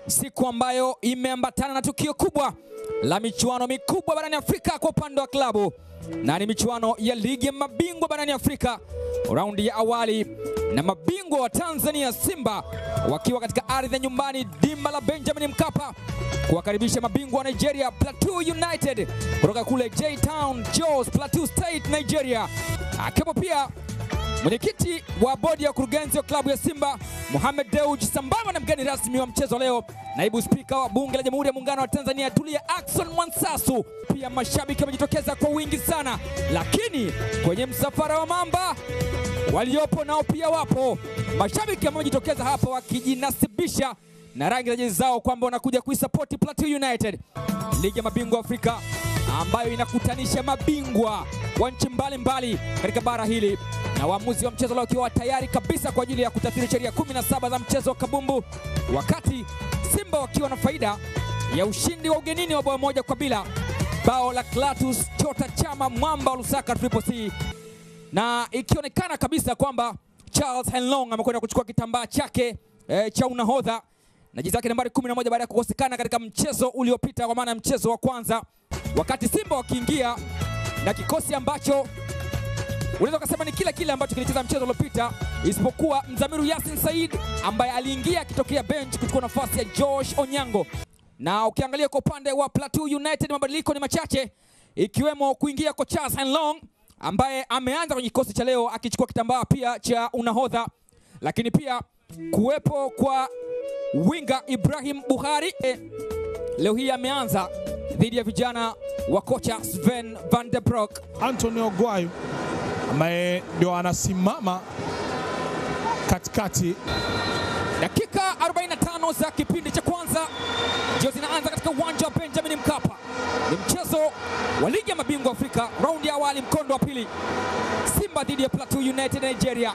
siku ambayo imeambatana na tukio kubwa la michuano mikubwa barani Afrika kwa upande wa klabu, na ni michuano ya ligi ya mabingwa barani Afrika raundi ya awali, na mabingwa wa Tanzania Simba wakiwa katika ardhi ya nyumbani dimba la Benjamin Mkapa kuwakaribisha mabingwa wa Nigeria Plateau United kutoka kule J Town Jos, Plateau State, Nigeria, akiwepo pia mwenyekiti wa bodi ya wakurugenzi wa klabu ya Simba Mohamed Dewji, sambamba na mgeni rasmi wa mchezo leo, naibu spika wa bunge la Jamhuri ya Muungano wa Tanzania Tulia Ackson Mwansasu. Pia mashabiki wamejitokeza kwa wingi sana, lakini kwenye msafara wa mamba waliopo nao pia wapo mashabiki ambao wamejitokeza hapa wakijinasibisha na rangi za jezi zao kwamba wanakuja kuisapoti Plateau United, ligi ya mabingwa Afrika ambayo inakutanisha mabingwa wa nchi mbalimbali katika bara hili, na waamuzi wa mchezo leo wakiwa tayari kabisa kwa ajili ya kutathiri sheria 17 za mchezo wa kabumbu, wakati Simba wakiwa na faida ya ushindi wa ugenini wa bao moja kwa bila, bao la Clatous Chota Chama mwamba wa Lusaka Triple C, na ikionekana kabisa kwamba Charles Henlong amekwenda kuchukua kitambaa chake e, cha unahodha na jezi yake nambari 11 baada ya kukosekana katika mchezo uliopita, kwa maana ya mchezo wa kwanza, wakati Simba wakiingia na kikosi ambacho unaweza ukasema ni kile kile ambacho kilicheza mchezo uliopita, isipokuwa Mzamiru Yasin Said ambaye aliingia akitokea bench kuchukua nafasi ya Josh Onyango. Na ukiangalia kwa upande wa Plateau United mabadiliko ni machache, ikiwemo kuingia kwa Charles Henlong ambaye ameanza kwenye kikosi cha leo akichukua kitambaa pia cha unahodha, lakini pia kuwepo kwa winga Ibrahim Buhari eh, leo hii ameanza dhidi ya vijana wa kocha Sven van der Broek. Antonio Gwayo ambaye ndio anasimama katikati. Dakika 45 za kipindi cha kwanza ndio zinaanza katika uwanja wa Benjamin Mkapa. Ni mchezo wa ligi ya mabingwa Afrika, raundi ya awali, mkondo wa pili, Simba dhidi ya Plateau United Nigeria.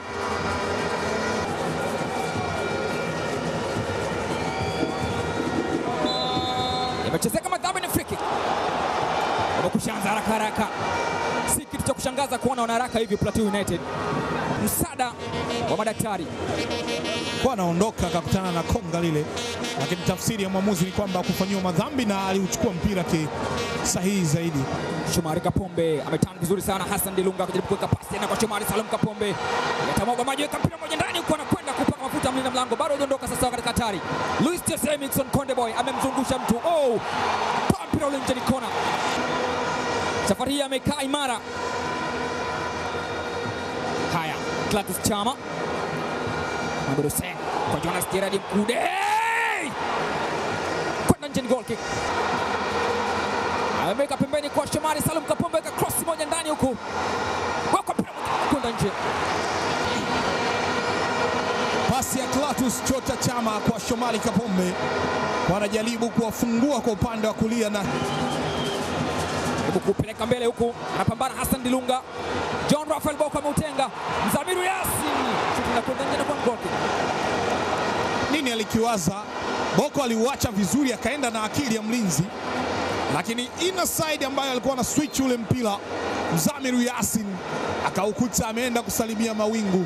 Imechezeka madhambi, ni free kick. Wamekushaanza haraka haraka, si kitu cha kushangaza kuona wana haraka hivi Plateau United. Msaada wa madaktari Kwa anaondoka akakutana na konga lile, lakini tafsiri ya mwamuzi ni kwamba kufanyiwa madhambi na aliuchukua mpira kisahihi zaidi. Shomari Kapombe ametana vizuri sana. Hassan Dilunga akijaribu kuweka pasi tena kwa Shomari Salum Kapombe, yatamwaga maji, weka mpira moja ndani, huko anakwenda kupaka mafuta mlinda mlango, bado hajaondoka sasa katika hatari. Luis Jose Mixon Konde Boy amemzungusha mtu, oh, pa mpira ule nje, ni kona. Safari hii amekaa imara. Haya, Clatous Chama Mohamed Hussein kwa Jonas Gerard Mkude, kwenda nje, ni goal kick ameweka pembeni kwa Shomari Salum Kapombe, weka cross moja ndani huku, weka mpira kwenda nje. Pasi ya Clatous Chota Chama kwa Shomari Kapombe, wanajaribu kuwafungua kwa upande wa kulia na Hebu kupeleka mbele huku, anapambana Hassan Dilunga, John Rafael Boko ameutenga, Mzamiru Yasin shuti na kwenda nje na kwa goal kick. nini alikiwaza. Boko aliuacha vizuri, akaenda na akili ya mlinzi, lakini inner side ambayo alikuwa na switch ule mpira, Mzamiru Yasin akaukuta ameenda kusalimia mawingu.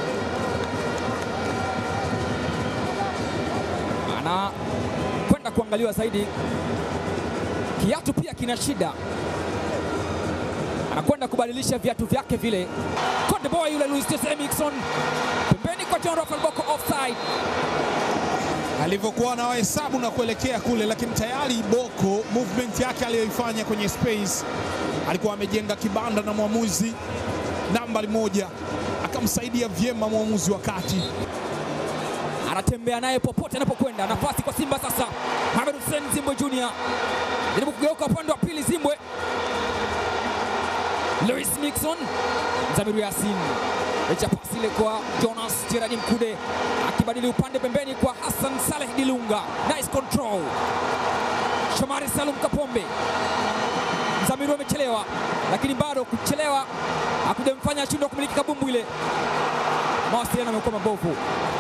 anakwenda kuangaliwa zaidi. Kiatu pia kina shida, anakwenda kubadilisha viatu vyake vile. Konde Boy yule Luis Jose Mixon pembeni kwa John Rafael Boko, offside. alivyokuwa na wahesabu na kuelekea kule, lakini tayari Boko movement yake aliyoifanya kwenye space alikuwa amejenga kibanda, na mwamuzi nambari moja akamsaidia vyema mwamuzi wa kati. anatembea naye popote anapokwenda. Nafasi kwa Simba sasa, Mohamed Hussein Zimbwe Junior jaribu kugeuka upande wa pili, Zimbwe Louis Mixon, Zamiru Yasin echa pasi ile kwa Jonas Gerard Mkude akibadili upande pembeni kwa Hassan Saleh Dilunga, nice control. Shomari Salum Kapombe, Zamiru amechelewa, lakini bado kuchelewa hakujamfanya ashindwe kumiliki kabumbu ile. Mawasiliano yamekuwa mabovu.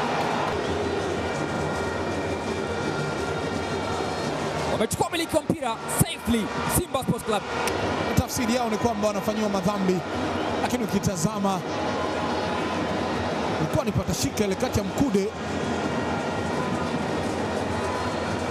wamechukua umiliki wa mpira safely Simba Sports Club. Tafsiri yao ni kwamba wanafanyiwa madhambi, lakini ukitazama ilikuwa ni patashika ile kati ya Mkude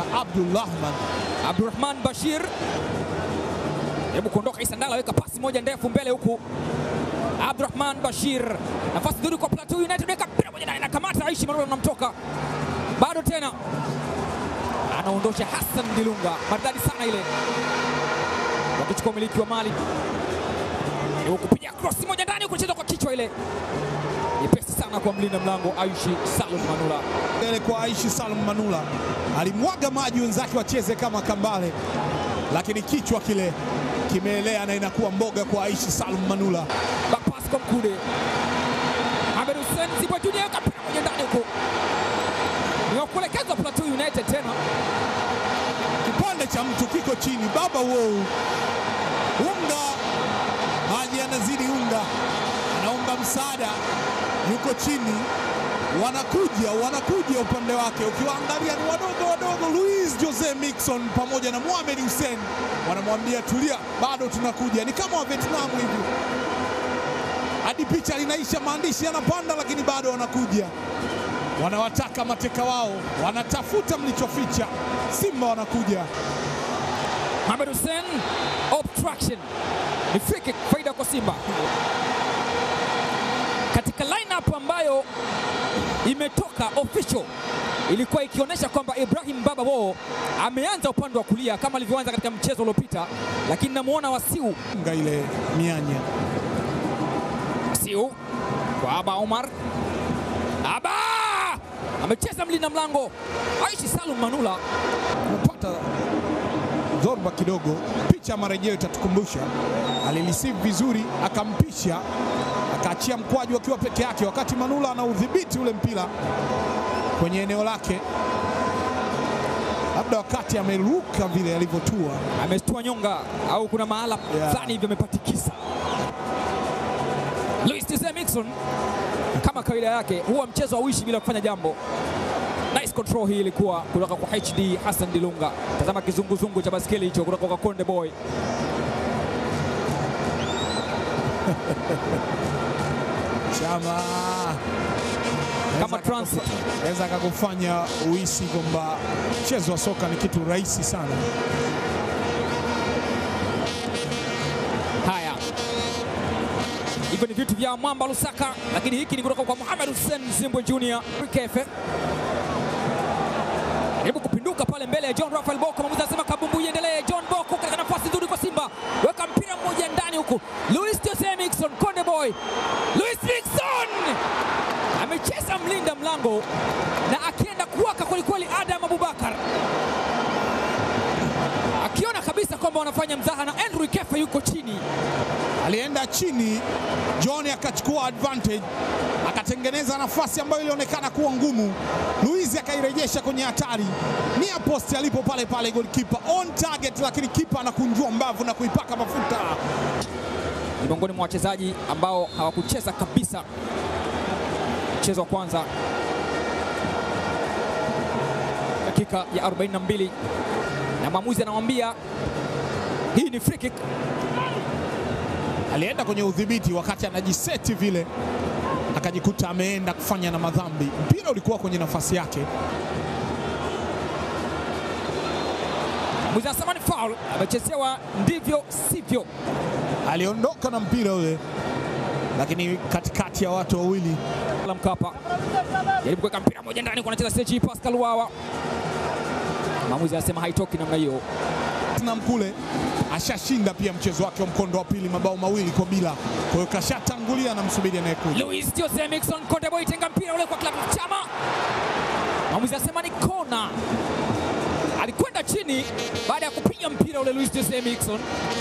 Abdulrahman. Abdurrahman Bashir hebu kuondoka Isandala, weka pasi moja ndefu mbele huku. Abdurrahman Bashir, nafasi nzuri kwa Plateau United, weka mpira moja ndani, anakamata Aishi Manula, unamtoka bado tena, anaondosha Hassan Dilunga, maridadi sana ile, wakichukua umiliki wa mali huku, piga cross moja ndani, kucheza kwa kichwa ile nyepesi sana kwa mlinda mlango Aishi Salum Manula. Mbele kwa Aishi Salum Manula alimwaga maji wenzake wacheze kama kambale, lakini kichwa kile kimeelea na inakuwa mboga kwa Aishi Salum Manula. Bapas kwa Mkude. Ahmed Hussein Zibwa Junior weka mpira moja ndani huko. Ni wa kuelekezwa Plateau United tena. Kipande cha mtu kiko chini, baba wou, unga maji yanazidi unga, anaomba msaada, yuko chini, wanakuja wanakuja upande wake, ukiwaangalia ni wadogo wadogo. Luis Jose Mixon pamoja na Mohamed Hussein wanamwambia tulia, bado tunakuja. Ni kama wa Vietnam hivi, hadi picha linaisha, maandishi yanapanda, lakini bado wanakuja wanawataka mateka wao, wanatafuta mlichoficha. Simba wanakuja. Ahmed Hussein obstruction. Ni free kick faida kwa Simba. Katika lineup ambayo imetoka official ilikuwa ikionyesha kwamba Ibrahim Baba Wo ameanza upande wa kulia kama alivyoanza katika mchezo uliopita, lakini namuona Wasiu Nga ile mianya Siu kwa Aba Omar. Aba amecheza mlinda mlango Aishi Salum Manula. kupata dhoruba kidogo. Picha ya marejeo itatukumbusha, alireceive vizuri, akampisha, akaachia mkwaju akiwa peke yake, wakati Manula ana udhibiti ule mpira kwenye eneo lake, labda wakati ameruka vile alivyotua. Amestua nyonga au kuna mahala Yeah. fulani hivi amepatikisa. Luis Jose Mixon kama kawaida yake huwa mchezo hauishi bila kufanya jambo. Nice control hii ilikuwa kutoka kwa HD Hassan Dilunga. Tazama kizunguzungu cha baskeli hicho kutoka kwa Konde Boy. Chama Kama transit. naweza akakufanya uhisi kwamba mchezo wa soka ni kitu rahisi sana. Haya, hivyo ni vitu vya Mwamba Lusaka, lakini hiki ni kutoka kwa Mohamed Hussein Zimbwe Junior Kefe. Jaribu kupinduka pale mbele ya John Rafael Boko, mwamuzi anasema kabumbu iendelee. John Boko katika nafasi nzuri kwa Simba, weka mpira mmoja ndani huku. Luis Jose Mixon, Konde Boy, Luis Mixon amecheza mlinda mlango na akienda kuwaka kwelikweli. Adam Abubakar akiona kabisa kwamba wanafanya mzaha na Andrew Kefe yuko chini alienda chini, John akachukua advantage, akatengeneza nafasi ambayo ilionekana kuwa ngumu. Luiz akairejesha kwenye hatari, nia post alipo pale pale, goalkeeper on target, lakini kipa anakunjua mbavu na kuipaka mafuta. ni miongoni mwa wachezaji ambao hawakucheza kabisa mchezo wa kwanza dakika ya 42 na mwamuzi anamwambia hii ni free kick. Alienda kwenye udhibiti wakati anajiseti vile, akajikuta ameenda kufanya na madhambi. Mpira ulikuwa kwenye nafasi yake. Mwamuzi anasema ni foul, amechezewa ndivyo sivyo. Aliondoka na mpira ule, lakini katikati ya watu wawili la Mkapa jaribu kuweka mpira moja ndani, kwa anacheza Seji Pascal Wawa. Mwamuzi anasema haitoki namna hiyo. Tottenham kule ashashinda pia mchezo wake wa mkondo wa pili mabao mawili kwa bila, kwa hiyo kashatangulia na msubiri anayekuja. Luis Jose Mixon Konde Boy tenga mpira ule kwa klabu Chama. Mwamuzi anasema ni kona. Alikwenda chini baada ya kupiga mpira ule Luis Jose Mixon.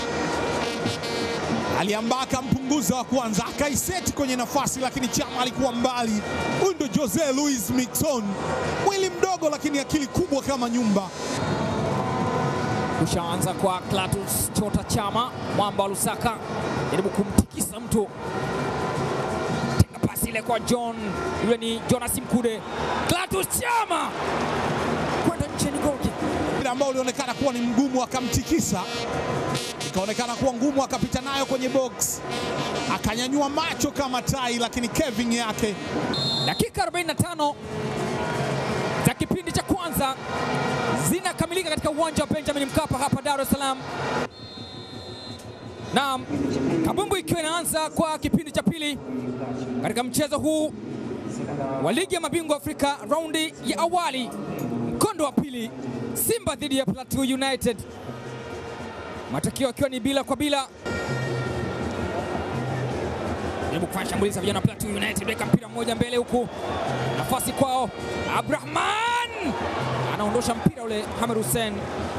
Aliambaa akampunguza wa kwanza, akaiseti kwenye nafasi, lakini Chama alikuwa mbali. Huyu ndo Jose Luis Mixon, mwili mdogo lakini akili kubwa kama nyumba. Kushaanza kwa Clatous Chota Chama, mwamba wa Lusaka, jaribu kumtikisa mtu, tenga pasi ile kwa John, yule ni Jonas Mkude. Clatous Chama kwenda nje, ni goli. Mpira ambao ulionekana kuwa ni mgumu, akamtikisa, ikaonekana kuwa ngumu, akapita nayo kwenye box, akanyanyua macho kama tai, lakini Kevin yake Dakika 45 za kipindi cha kwanza zinakamilika katika uwanja wa Benjamin Mkapa hapa Dar es Salaam. Naam, kabumbu ikiwa inaanza kwa kipindi cha pili katika mchezo huu wa ligi ya mabingwa Afrika raundi ya awali, mkondo wa pili, Simba dhidi ya Plateau United, matokeo akiwa ni bila kwa bila. Jaribu kufanya shambulizi vijana wa Plateau United, weka mpira mmoja mbele huku, nafasi kwao, Abrahman anaondosha mpira ule, Hamed Hussein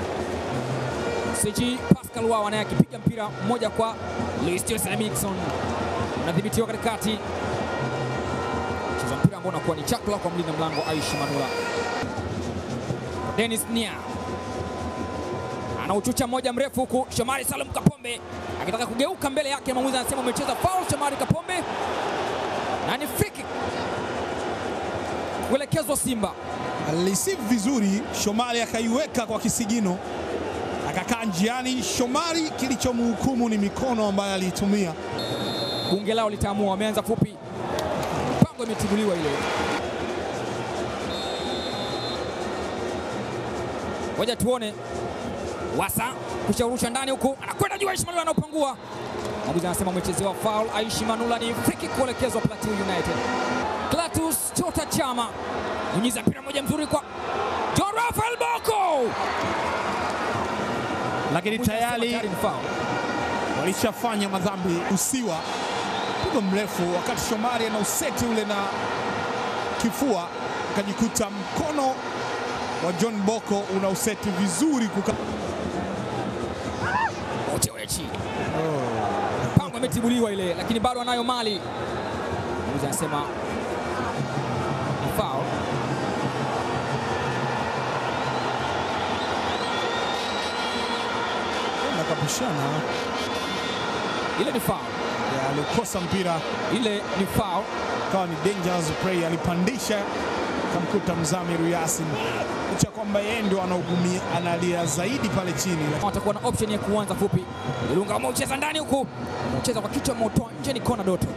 CG Pascal Wawa naye akipiga mpira mmoja kwa Luis Jose Mixon, unadhibitiwa katikati, cheza mpira ambao unakuwa ni chakula kwa mlinda mlango Aishi Manula. Dennis Nia anauchucha mmoja mrefu huku, Shomari Salum Kapombe akitaka kugeuka mbele yake, mwamuzi anasema umecheza foul Shomari Kapombe, na ni free kick kuelekezwa Simba. Aliceive vizuri, Shomari akaiweka kwa kisigino, akakaa njiani. Shomari, kilichomhukumu ni mikono ambayo aliitumia. Bunge lao litaamua, wameanza fupi, mpango imetibuliwa ile. Ngoja tuone Wasa kushaurusha ndani huku, anakwenda juu, Aishi Manula anaupangua. Mwamuzi anasema umechezewa foul. Aishi Manula ni free kick kuelekezwa Plateau United. Clatous Chota Chama nyunyiza mpira mmoja mzuri kwa John Rafael Boko, Lakini tayari ni foul. walishafanya madhambi. Usiwa pigo mrefu, wakati Shomari ana useti ule na kifua, akajikuta mkono wa John Boko una useti vizuri kuka... Uchewechi mpango imetibuliwa ile, lakini bado anayo mali. Mwamuzi anasema ni foul. nakapishana Ile ni foul, alikosa mpira ile ni foul. kawa ni dangerous play, alipandisha kamkuta Mzamiru Yasin, licha kwamba yeye ndio anaugumia analia zaidi pale chini. Watakuwa na option ya kuanza fupi. Ilunga ameucheza ndani huku, ucheza kwa kichwa, moto nje, ni kona Doto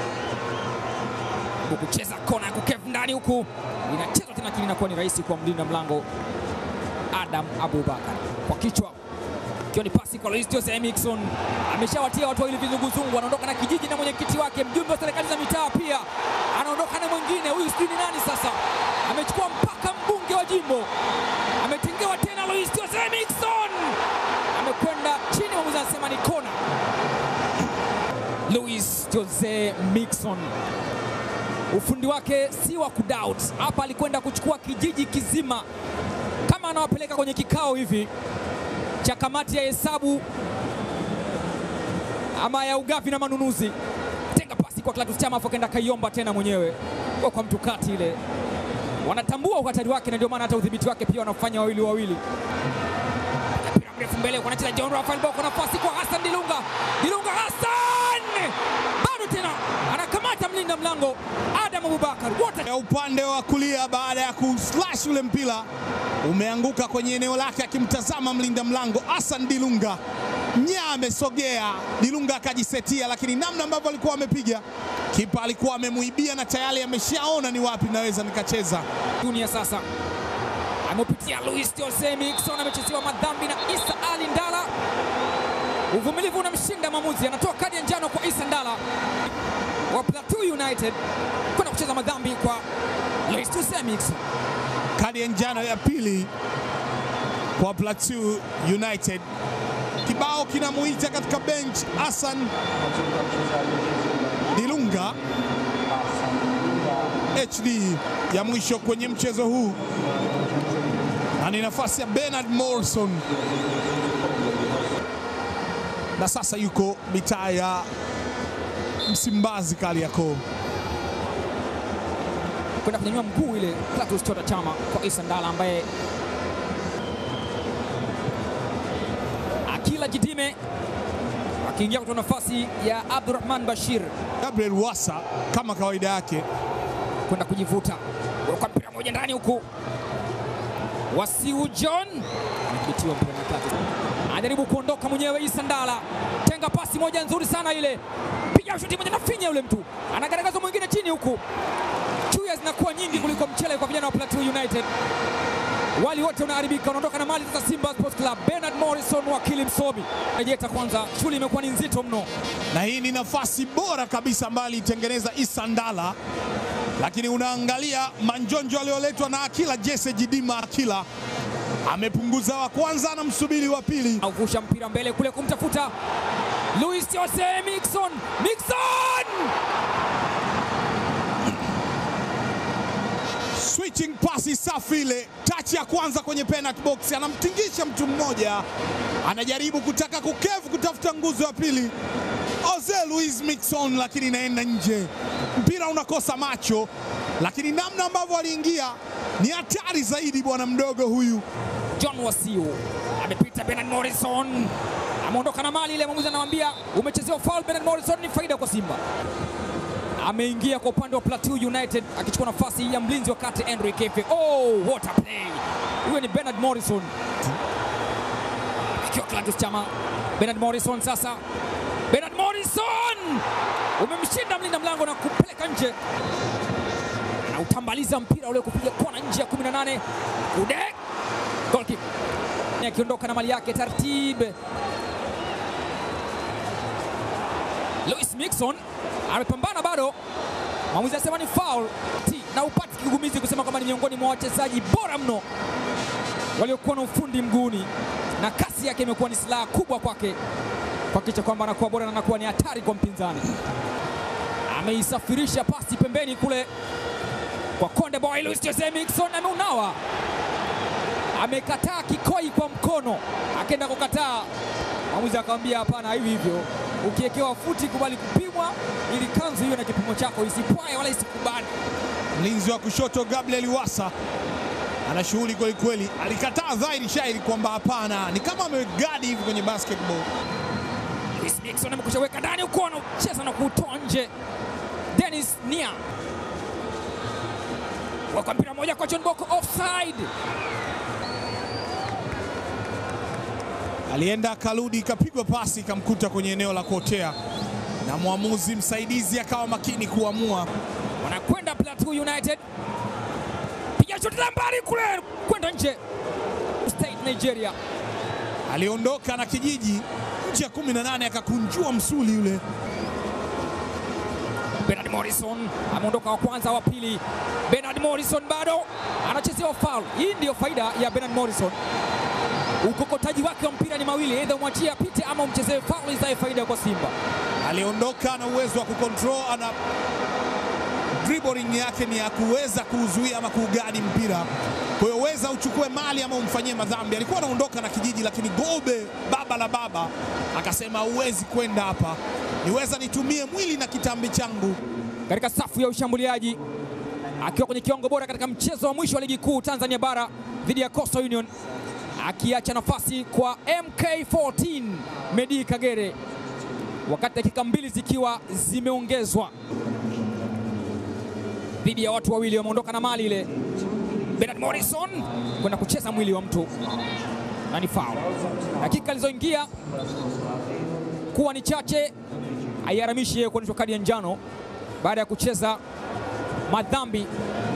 huku kucheza kona ya kukev ndani huku, inachezwa tena, lakini inakuwa ni rahisi kwa mlinda mlango Adam Abubakar kwa kichwa, ikiwa ni pasi kwa Luis Jose Mixon. Ameshawatia watu wawili vizunguzungu, anaondoka na kijiji na mwenyekiti wake, mjumbe wa serikali za mitaa pia anaondoka na mwingine. Huyu sijui ni nani sasa, amechukua mpaka mbunge wa jimbo, ametengewa tena Luis Jose Mixon, amekwenda chini, mwamuzi anasema ni kona. Luis Jose Mixon ufundi wake si wa kudoubt. Hapa alikwenda kuchukua kijiji kizima, kama anawapeleka kwenye kikao hivi cha kamati ya hesabu ama ya ugavi na manunuzi. Tenga pasi kwa Clatous Chama, afu akaenda kaiomba tena mwenyewe kwa kwa mtu kati ile. Wanatambua uhatari wake, na ndio maana hata udhibiti wake pia wanafanya wawili wawili. Mpira mrefu mbele, wanacheza John Rafael Boko, nafasi kwa Hassan Dilunga. Dilunga Hassan bado tena anakamata mlinda mlango Adam Abubakar, wote ya upande wa kulia baada ya kuslash ule mpira umeanguka kwenye eneo lake, akimtazama mlinda mlango Hassan Dilunga. Nya amesogea, Dilunga akajisetia, lakini namna ambavyo alikuwa amepiga kipa alikuwa amemuibia na tayari ameshaona ni wapi naweza nikacheza. dunia sasa amepitia Luis Jose Mixon, amechezewa madhambi na Isa Ali Ndala. Uvumilivu unamshinda mwamuzi, anatoa kadi ya njano kwa Isa Ndala wa Plateau United kwenda kucheza madhambi kwa Luis Jose Mixon. Kadi ya njano ya pili kwa Plateau United. Kibao kinamuita katika bench Hassan Dilunga. HD ya mwisho kwenye mchezo huu, na ni nafasi ya Bernard Morrison, na sasa yuko mitaa ya Msimbazi Kariakoo. kwenda kunyanyua mguu ile Clatous Chota Chama kwa Isa Ndala ambaye akila jidime akiingia kutoa nafasi ya Abdurrahman Bashir Gabriel Wasa kama kawaida yake kwenda kujivuta kwa mpira moja ndani huku Wasiu John anadhibitiwa mpira na Clatous. Anajaribu kuondoka mwenyewe Isa Ndala, tenga pasi moja nzuri sana ile, piga shuti moja na finya yule mtu, anagaragaza mwingine chini huku. Chuya zinakuwa nyingi kuliko mchele kwa vijana wa Plateau United. wali wote unaharibika, unaondoka na mali sasa. Simba Sports Club, Bernard Morrison, wakili msomi rejeta kwanza, shughuli imekuwa ni nzito mno. na hii ni nafasi bora kabisa ambayo alitengeneza Issa Ndala, lakini unaangalia manjonjo aliyoletwa na Akila Jesse Jidima. Akila amepunguza wa kwanza, anamsubiri wa pili. Avusha mpira mbele kule kumtafuta Luis Jose Mixon, Mixon Switching pasi safi ile, touch ya kwanza kwenye penalty box, anamtingisha mtu mmoja, anajaribu kutaka kukevu kutafuta nguzo ya pili Jose Luis Mixon, lakini inaenda nje. Mpira unakosa macho, lakini namna ambavyo aliingia ni hatari zaidi. Bwana mdogo huyu John Wasiu amepita Bernard Morrison, ameondoka na mali ile. Mwamuzi anamwambia umechezewa foul. Bernard Morrison ni faida kwa Simba. Ameingia kwa upande wa Plateau United akichukua nafasi ya mlinzi wa kati Henry Kefe. Oh, what a play! Huyo ni Bernard Morrison akiwa Clatous Chama. Bernard Morrison sasa, Bernard Morrison umemshinda mlinda mlango na kupeleka nje, anautambaliza mpira ule kupiga kona nje ya 18 Ude goalkeeper akiondoka na mali yake taratibu. Louis Mixon amepambana bado, mwamuzi anasema ni foul Ti, na upati kigugumizi kusema kwamba ni miongoni mwa wachezaji bora mno waliokuwa na ufundi mguuni na kasi yake imekuwa ni silaha kubwa kwake kuhakikisha kwamba anakuwa bora na anakuwa ni hatari kwa mpinzani. Ameisafirisha pasi pembeni kule kwa Konde Boy. Louis Jose Mixon ameunawa amekataa kikoi kwa mkono, akaenda kukataa. Mwamuzi akamwambia hapana, hivi hivyo ukiekewa futi kubali kupimwa, ili kanzu hiyo na kipimo chako isipwae wala isikubane. mlinzi wa kushoto Gabriel Wasa ana shughuli kweli kweli, alikataa dhahiri shairi kwamba hapana, ni kama amegadi hivi kwenye basketball. Louis Mixon amekusha weka ndani huko, anacheza na kuutoa nje. Dennis Nia weka mpira moja kwa John Boko, offside. Alienda akarudi, ikapigwa pasi ikamkuta kwenye eneo la kuotea, na mwamuzi msaidizi akawa makini kuamua. Wanakwenda Plateau United, piga shoti la mbali kule, kwenda nje. State Nigeria Aliondoka na kijiji nje ya 18 akakunjua msuli yule. Bernard Morrison ameondoka wa kwanza, wa pili. Bernard Morrison bado anachezewa foul. Hii ndiyo faida ya Bernard Morrison, ukokotaji wake wa mpira ni mawili, aidha umwachie apite ama umchezee foul izae faida kwa Simba. Aliondoka na uwezo wa kucontrol, ana dribbling yake ni ya kuweza kuuzuia ama kuugadi mpira. Kwa hiyo weza uchukue mali ama umfanyie madhambi. Alikuwa anaondoka na kijiji, lakini Gobe baba la baba akasema huwezi kwenda hapa, niweza nitumie mwili na kitambi changu. Katika safu ya ushambuliaji akiwa kwenye kiwango bora katika mchezo wa mwisho wa ligi kuu Tanzania bara dhidi ya Coastal Union, akiacha nafasi kwa MK14 Medi Kagere, wakati dakika mbili zikiwa zimeongezwa dhidi ya watu wawili wameondoka na mali ile. Bernard Morrison kwenda kucheza mwili wa mtu na ni foul. Dakika alizoingia kuwa ni chache, haiharamishi yeye kuonyeshwa kadi ya njano baada ya kucheza madhambi,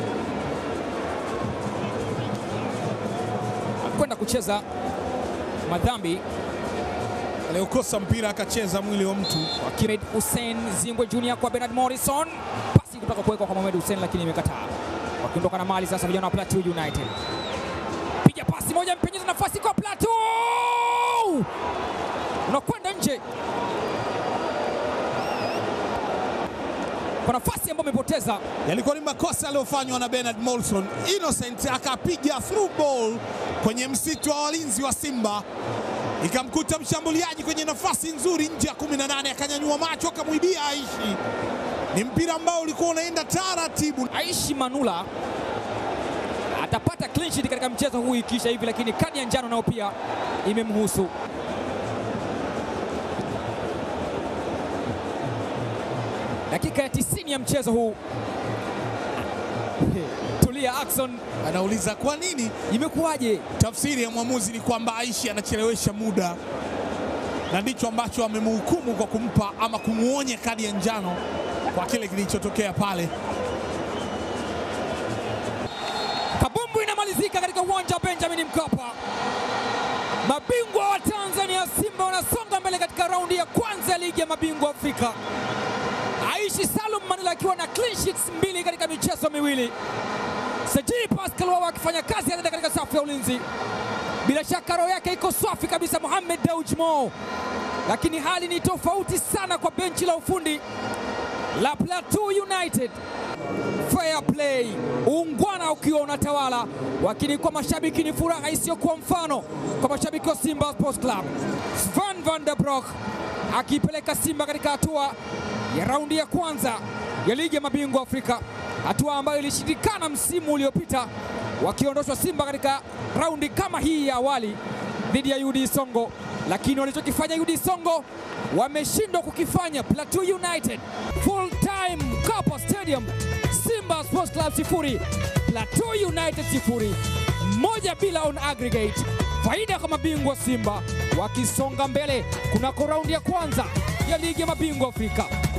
kwenda kucheza madhambi Aliokosa mpira akacheza mwili wa mtu. wa Kired Hussein Zimbwe Junior kwa Bernard Morrison, pasi kutoka kuwekwa kwa Mohamed Hussein lakini imekataa. Wakiondoka na mali sasa, vijana wa Plateau United, piga pasi moja, mpenyeza nafasi kwa Plateau, unakwenda nje kwa nafasi ambayo amepoteza. Yalikuwa ni makosa yaliyofanywa na Bernard Morrison. Innocent akapiga through ball kwenye msitu wa walinzi wa Simba, ikamkuta mshambuliaji kwenye nafasi nzuri nje ya 18, akanyanyua macho akamwibia Aishi. Ni mpira ambao ulikuwa unaenda taratibu. Aishi Manula atapata clean sheet katika mchezo huu ikiisha hivi, lakini kadi ya njano nayo pia imemhusu. Dakika ya 90 ya mchezo huu, Tulia Ackson, Anauliza kwa nini? imekuwaje? Tafsiri ya mwamuzi ni kwamba Aishi anachelewesha muda, na ndicho ambacho amemhukumu kwa kumpa ama kumwonya kadi ya njano kwa kile kilichotokea pale. Kabumbu inamalizika. inafanyika katika uwanja wa Benjamin Mkapa. Mabingwa wa Tanzania Simba wanasonga mbele katika raundi ya kwanza ya ligi ya mabingwa Afrika. Aishi Salum Manila akiwa na clean sheets mbili katika michezo miwili. Sajili Pascal Wawa akifanya kazi anaenda katika safu ya ulinzi. Bila shaka roho yake iko safi kabisa, Mohamed Dewji Mo, lakini hali ni tofauti sana kwa benchi la ufundi la Plateau United. Fair play, uungwana ukiwa unatawala, lakini kwa mashabiki ni furaha isiyokuwa mfano kwa mashabiki wa Simba Sports Club. Sven van der Broek akiipeleka Simba katika hatua ya raundi ya kwanza ya ligi ya mabingwa Afrika, hatua ambayo ilishindikana msimu uliopita, wakiondoshwa Simba katika raundi kama hii ya awali dhidi ya UD Songo, lakini walichokifanya UD Songo wameshindwa kukifanya Plateau United. Full time Mkapa Stadium, Simba Sports Club sifuri, Plateau United sifuri, moja bila on aggregate. Faida kwa mabingwa Simba wakisonga mbele kunako raundi ya kwanza ya ligi ya mabingwa Afrika.